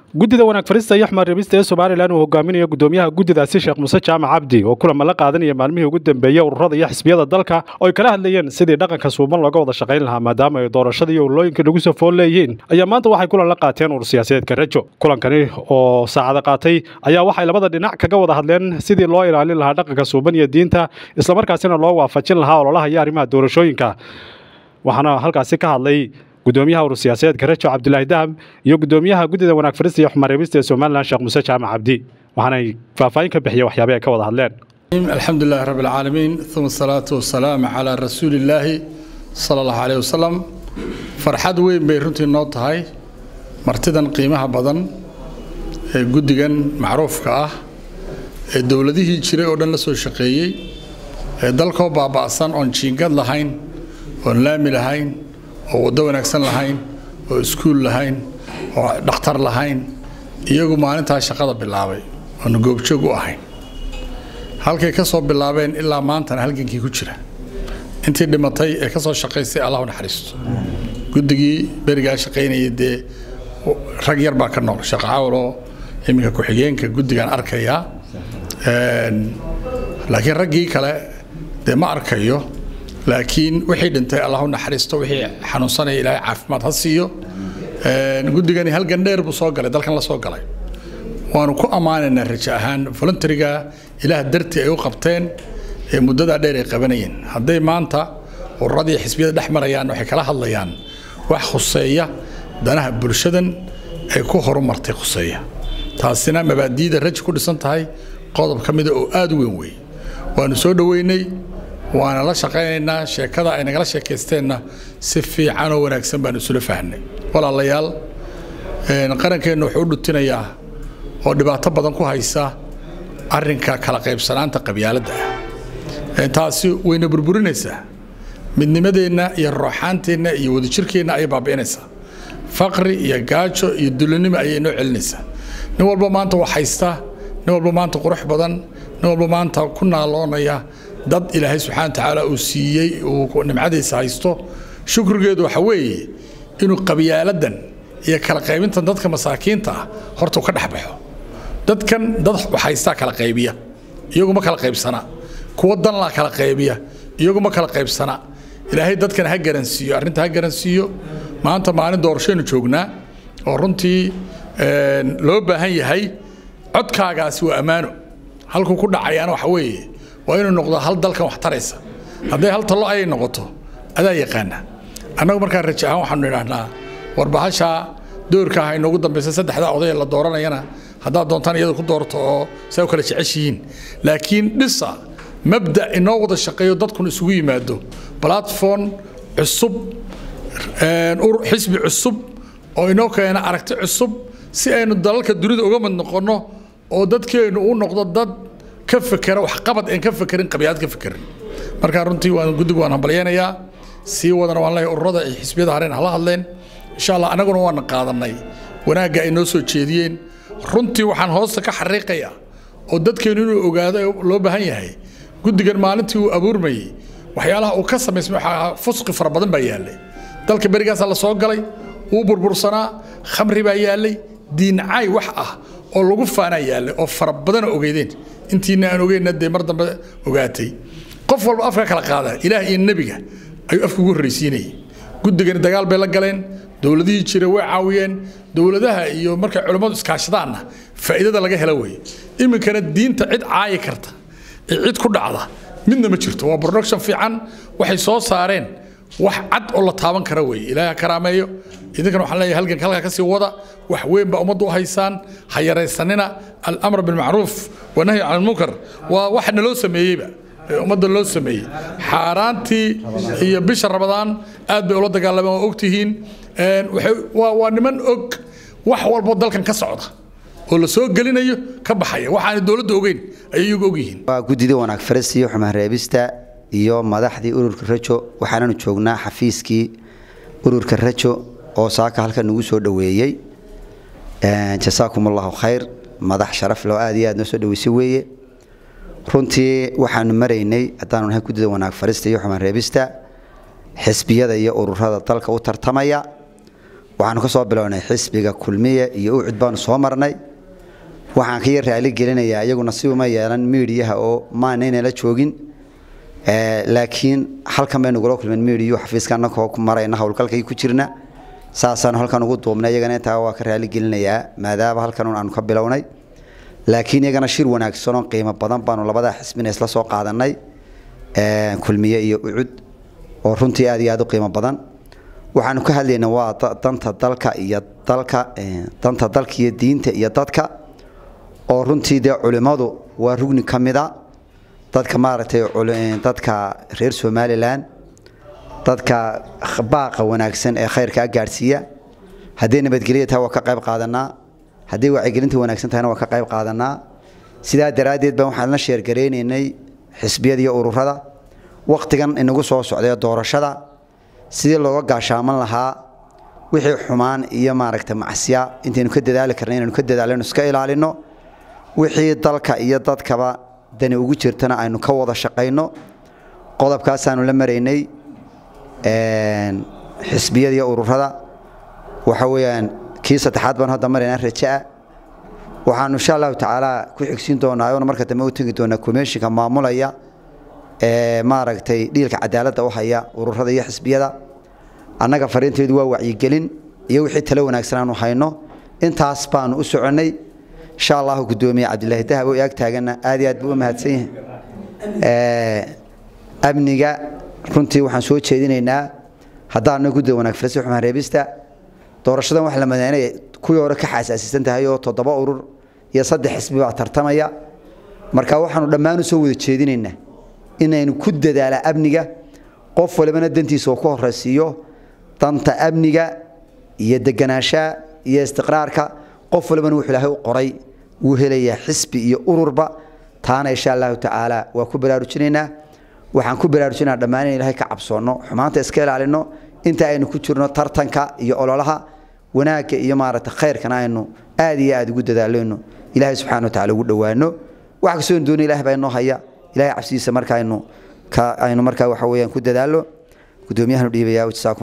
guddida wanaag farista iyo xumar reebista ee somalilan uu hogaaminayo guddoomiyaha guddidaasi sheekh muuse jaamac cabdi oo kulama la qaadanaya maalmihii ugu dambeeyey ururada iyo xisbiyada dalka oo ay kala hadlayeen sidii dhaqanka suuban looga wada shaqayn lahaa maadaama ay doorashada iyo urlooyinka nagu soo fool leeyihiin ayaa maanta waxay kulan la qaateen urur siyaasadeedka rajo kulankani oo saacada qaatay ayaa waxay labada dhinac kaga wada hadleen sidii loo ilaalin lahaa dhaqanka suuban iyo diinta islamarkaasina loo waafajin lahaa ololaha iyo arrimaha doorashooyinka waxaana halkaasi ka hadlay gudoomiyaha urur siyaasadeedka rajo cabdilaahi dahab iyo gudoomiyaha guddida wanaag farista iyo xumar reebista ee somalilan sheekh muuse jaamac cabdi waxaanay faahfaahin ka bixiyeen waxyaabay ay ka wada hadleen الحمد لله رب العالمين ثم الصلاة والسلام على رسول الله صلى الله عليه وسلم فرحad weyn bay runtii noo tahay martidan qiimaha badan ee guddigan macruufka ah ee dowladihii jiray oo dhan la soo shaqeeyey ee dalkoo baaba'san oon jiingad lahayn oon laami lahayn oo waddo wanaagsan lahayn oo iskuul lahayn oo dhakhtar lahayn iyagu maalintaa shaqada bilaabay oon goobjoog u ahayn halkay ka soo bilaabeen ilaa maantana halgankii ku jira intii dhimatay ee ka soo shaqaysay allah u naxariisto guddigii berigaa shaqaynayay dee rag yar baa ka nool sheekh cawlo iminka ku-xigeenka guddigaan arkayaa laakiin raggii kale dee ma arkayo laakiin wixii dhintay allah u naxariisto wixii xanuunsanaya ilaahay caafimaad ha siiyo guddigani halgan dheer buu soo galay dalkan la soo galay waanu ku ammaanaynaa rajo ahaan voluntariga ilaah dartii ay u qabteen ee muddadaa dheer ay qabanayeen hadday maanta ururadii xisbiyada dhex marayaan waxay kala hadlayaan wax khuseeya danaha bulshadan ay ku horumartay khuseeya taasina mabaadiida rajo ku dhisan tahay qodob ka mida oo aada u weyn wey waanu soo dhoweynay waana la shaqaynaynaa sheekada ay nagala sheekaysteenna si fiican oo wanaagsan baanu isula fahnay walaalayaal qarankeennu wuxuu u dhutinayaa oo dhibaato badan ku haysa arinka kala qaybsanaanta qabyaaladda ah taasi wayna burburinaysaa midnimadeenna iyo rooxaanteenna iyo wadajirkeenna ayay baabi'inaysaa faqri iyo gaajo iyo dulanimo ayay inoo celinaysaa nin walba maanta wax haysta nin walba maanta qurux badan nin walba maanta ku naaloonaya dad ilaahay subxana wa tacaala uu siiyey uu nimcadiisa haysto shukrigeedu waxa weeye inuu qabyaaladdan iyo kala qaybintan dadka masaakiinta ah horta uu ka dhex baxo dadkan dad haystaa kala qaybiya iyaguma kala qaybsana kuwa danlaa kala qaybiya iyaguma kala qaybsana ilaahay dadkan ha garansiiyo arrinta ha garansiiyo maanta maalin doorashaynu joognaa oo runtii loo baahan yahay codkaagaasi waa ammaano halkuu ku dhacayaana waxa weeye waa inuu noqdo hal dalkan wax taraysa hadday hal talo ayay noqoto adaa yaqaana annagu markaa raja ahaan waxaanu idhaahnaa warbahashaa doorka ah inoogu dambaysa saddexdaa oday la dooranayana haddaad doontaan iyada ku doorto oo saa u kala jeceshihiin laakiin dhisa mabda inoo wada shaqeeyo dadkun isugu yimaado platform cusub xisbi cusub oo inoo keena aragti cusub si aynu dalalka dunida uga mid noqonno oo dadkeennu u noqdo dad ka fekera waxqabad aan ka fekerin qabyaad ka fekerin markaa runtii waan guddigu waan hambalyaynayaa sii wadana waan leeyahay ururada ay xisbiyada hareen hala hadleen insha allah annaguna waana qaadanay wanaagga ay noo soo jeediyeen runtii waxaan hoosta ka xariiqayaa oo dadkeennu inuu ogaado loo baahan yahay guddigan maalintii uu abuurmayey waxyaalaha uu ka samaysmay waxaa fusqi fara badan baa yaallay dalka berigaasaa la soo galay wuu burbursanaa khamri baa yaallay diincaay wax ah oo lagu faanaa yaallay oo fara badana ogeydeen intiina aan ogeyna dee mar dambe ogaatay qof walba afka kala qaada ilaah iyo nebiga ayuu afka ugu horraysiinayay guddigani dagaal bay la galeen dowladihii jira way caawiyeen dowladaha iyo markay culammadu iskaashadaanna faa'iidada laga hela weeye iminkana diinta cid caayi karta ee cid ku dhacda midna ma jirto waa production fiican waxay soo saareen wax cad oo la taaban kara weeye ilaahay ha karaameeyo idinkana waxaan leeyahay halganka halkaa ka sii wada wax weyn baa ummaddu u haysaan ha yaraysanina alamr bilmacruuf wanahyi can almunkar waa wax naloo sameeyeyba ummadda loo sameeyey xaaraantii iyo bisha rabadaan aad bay ula dagaalameen waa ogtihiin waa niman og wax walbo dalkan ka socda oo la soo gelinayo ka baxaya waxaana dowladda ogeyn ayay iyagu ogyihiin waa guddida wanaag faris iyo xumaan reebista iyo madaxdii ururka rajo waxaananu joognaa xafiiskii ururka rajo oo saaka halkan nagu soo dhoweeyey jasaakum allahu khayr madax sharaf loo aad iyo aad noo soo dhaweysay weeye runtii waxaanu maraynay haddaanu nahay guddida wanaag farista iyo xumaan reebista xisbiyada iyo ururada dalka u tartamaya waxaanu ka soo bilownay xisbiga kulmiye iyo ucud baanu soo marnay waxaan ka yar raali gelinayaa iyaguna si uma yeelan miidiyaha oo maanaynala joogin laakiin halkan baynu gula kulmeen miidiyu xafiiska annagoo ku marayna howlgalkay ku jirna saasaanu halkan ugu duubnay iyagana intaa waa ka raali gelinayaa maadaama halkan aanu ka bilownay laakiin iyagana shir wanaagsan oo qiimo badan baanu labadaa xisbina isla soo qaadanay kulmiye iyo ucud oo runtii aad iyo aad u qiimo badan waxaanu ka hadlaynaa waa danta dalka iyo dalka danta dalka iyo diinta iyo dadka oo runtii dee culimmadu waa rugni ka mida dadka maaragtay dadka reer somalilan dadka baaqa wanaagsan ee khayrkaa gaadhsiiya hadday nabadgelya tahay waa ka qayb qaadanaa hadday wacyigelinta wanaagsan tahayna waa ka qayb qaadanaa sidaa daraaddeed baan waxaan la sheergaraynaynay xisbiyada iyo ururada wakhtigan inagu soo socday doorashada sidii looga gaashaaman lahaa wixii xumaan iyo maaragta macsiya intaynu ka dadaali karna inaynu ka dadaalano iska ilaalino wixii dalka iyo dadkaba dani ugu jirtana aynu ka wada shaqayno qodobkaasaanu la maraynay xisbiyada iyo ururada waxa weeyaan kii saddexaad baan hadda maraynaa rajaa waxaanu insha allahu tacaala ku xigsiin doonaa oona marka dambe u tegi doonaa komishinka maamulaya ee maaragtay dhiilka cadaaladda u haya ururada iyo xisbiyada annaga fariinteedu waa wacyigelin iyo wixii talo wanaagsan aanu hayno intaas baanu u soconnay insha allahu gudoomiye cabdilaahi dahab oo ag taaganna aad iyo aad buu u mahadsan yahay amniga runtii waxaan soo jeedinaynaa haddaana gudda wanaag filasi xumaan reebista doorashadan wax la madaynay kuwii hore ka xasaasiisan tahay oo toddoba urur iyo saddex xisbi baa tartamaya marka waxaanu dhammaan u soo wada jeedinaynaa inaynu ku dadaala amniga qof walibana dantiisa oo ku horaysiiyo danta amniga iyo deganaanshaha iyo istiqraarka qof walibana wuxuu ilaahay u qoray wuu helayaa xisbi iyo ururba taana insha allahu tacaala waa ku baraarujinaynaa waxaan ku baraarujinaa dhammaan in ilahay ka cabsoonno xumaanta iska ilaalino inta aynu ku jirno tartanka iyo ololaha wanaagga iyo maaragta khayrkana aynu aad iyo aad ugu dadaaleyno ilaahay subxana wa tacala ugu dhowaano wax kastoo doona ilaah baa inoo haya ilahay cabsidiisa marka aynu aynu markaa waxa weeyaan ku dadaalo guddoomiyahanu dhiibaya